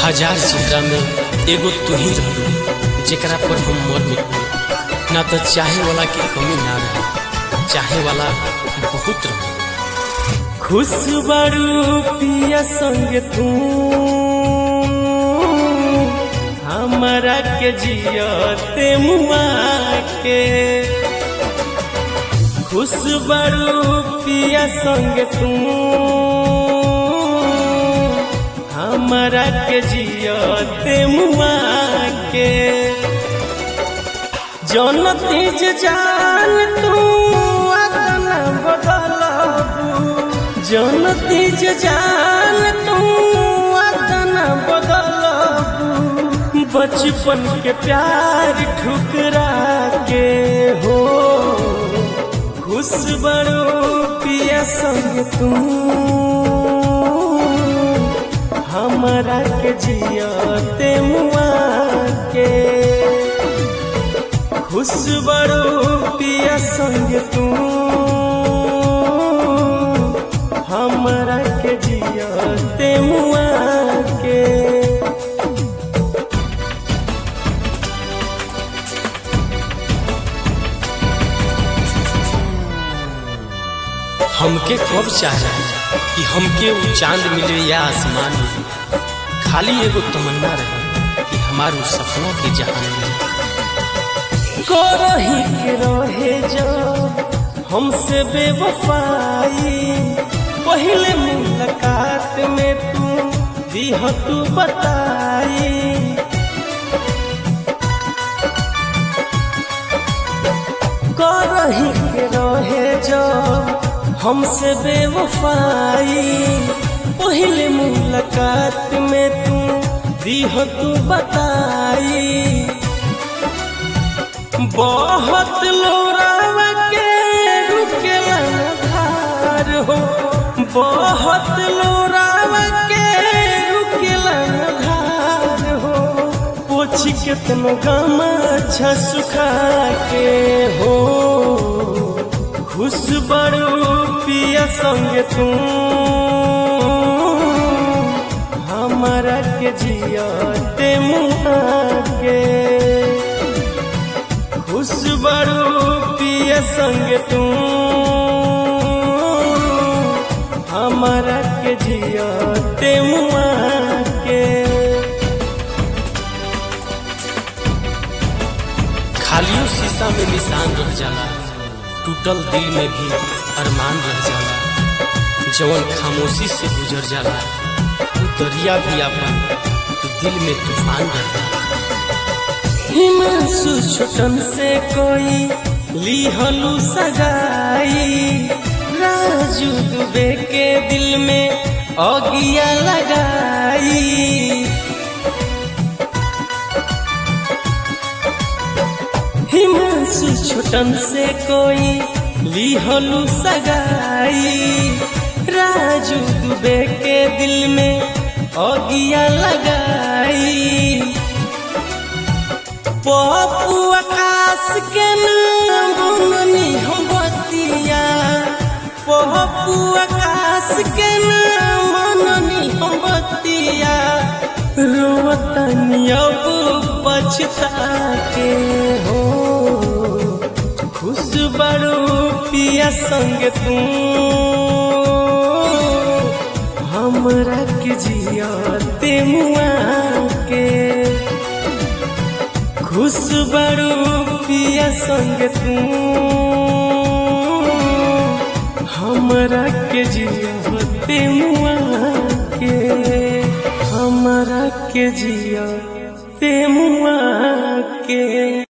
हजार चेहरा में एगो तू ही रहलू जेकरा पर हम मर मिटू ना तो चाहे वाला के कमी ना रहे चाहे वाला बहुत रहे खुश बड़ू पिया संग तू हमारा के जियते मुआ के खुश बड़ू पिया संग तू हमारा के जियते मुआ के जौन तेज जान तू अदना बदलबू जौन तेज जान तू अदना बदलबू बचपन के प्यार ठुकरा के हो खुश बड़ो पिया संग तू हमारा के जियते मुआ के खुश बड़ो पिया संग तू हमरा के जियते मुआ के हमके कब चाह रहा कि हमके वो चांद मिले या आसमान मिले खाली एगो तमन्ना रहे कि हमार वो सपनों के जहान मिले करही के रहे जो हमसे बेवफाई पहले मुलाकात में तू दिह तू बताई करही के रहे जो हमसे बेवफाई पहले मुलाकात में तू दिह तू बताई बहुत लोरावा के रुकेला धार हो बहुत लोरावा के रुकेला धार हो पोछ केतनो गम अच्छा सुखा के हो खुश बड़ो पिया संग तू हमारा के जियते मुआ के खुश बड़ो पिया संग तू हमारा के जियते मुआ के खालियो शीशा में निशान रह जाला टूटल दिल में भी अरमान रह जाला जवन खामोशी से गुजर जाला वो दरिया भी अपन दिल में तूफान रह जाला हिमांशु छोटन से कोई लिहलू सगाई राजू दुबे के दिल में अगिया लगाई हिमांशु छोटन से कोई लिहलू सगाई राजू दुबे के दिल में अगिया लगाई पप्पू आकाश के नाम बननी हम बतिया पप्पू आकाश के नाम बननी हम बतिया रोतनी अब पछता के हो खुश बड़ो पिया संग तू हमरा के जियते मुआ के खुश बड़ो पिया संग तू हमरा के जियते मुआ के हमरा के जियते मुआ के